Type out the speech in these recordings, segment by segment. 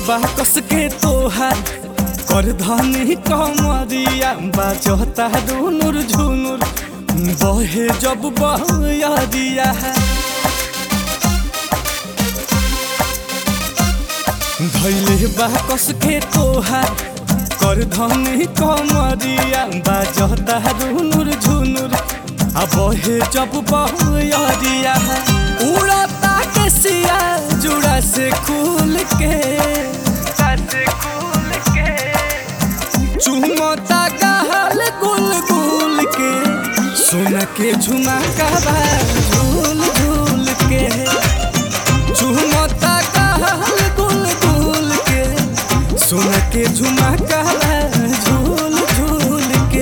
बा कस के तोहार कर धनी कमरिया बाजता रुनुर झुनुर बहे जब बहरिया धैले बा कस के तोहार कर धनी कमरिया बाजता रुनुर झुनुर आ बहे जब बहरिया उड़ता के सिया जुड़ा से खुल के चुमता गहल गुल गुल के सुन के झुमका बा झूल झूल के चुमता गहल गुल गुल के सुन के झुमका बा झूल झूल के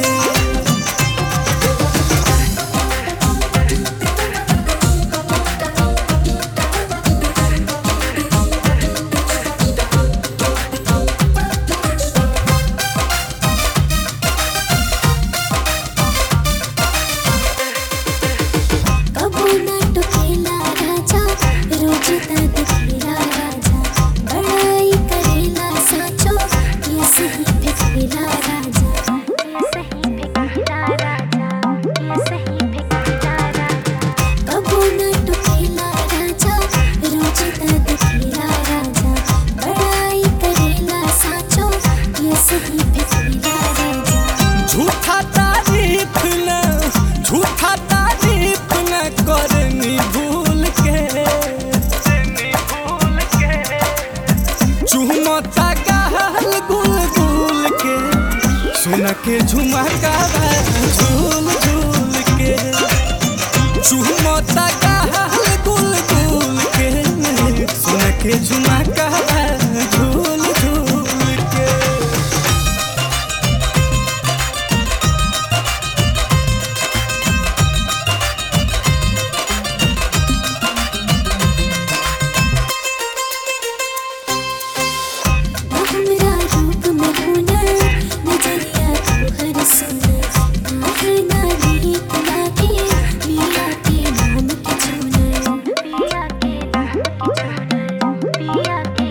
कबो ना टोकेला राजा रोज तद खेला राजा बड़ाई करेला साचो ये सही फेकेला राजा ये सही फेकेला राजा ये सही फेकेला राजा कबो ना टोकेला राजा रोज तद खेला राजा बड़ाई करेला साचो ये सही फेकेला राजा झूठा तारीफ न झूठा तारीफ न करनी भूल के चुमता गहल गुल गुल के सुन के झुमका बा झूल झूल के चुमता गहल गुल गुल के सुन के झुमका बा झूल झूल के हमरा रूप में हुनर नजरिया तू हर सुनर आखना रीत लागे पिया के नाम के चुनर पिया के नाम के चुनर पिया के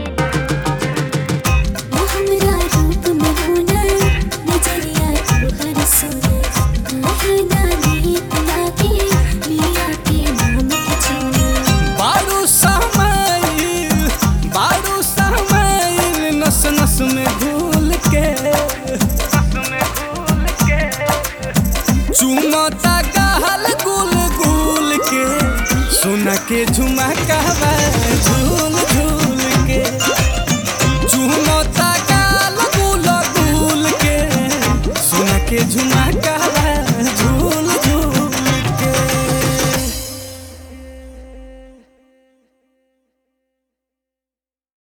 हमरा रूप में हुनर नजरिया तू हर सुनर आखना रीत लागे पिया के नाम के चुनर बारू समाइल बारू समाइल नस नस में भूल के चुमता गहल गुल गुल के सुन के झुमका बा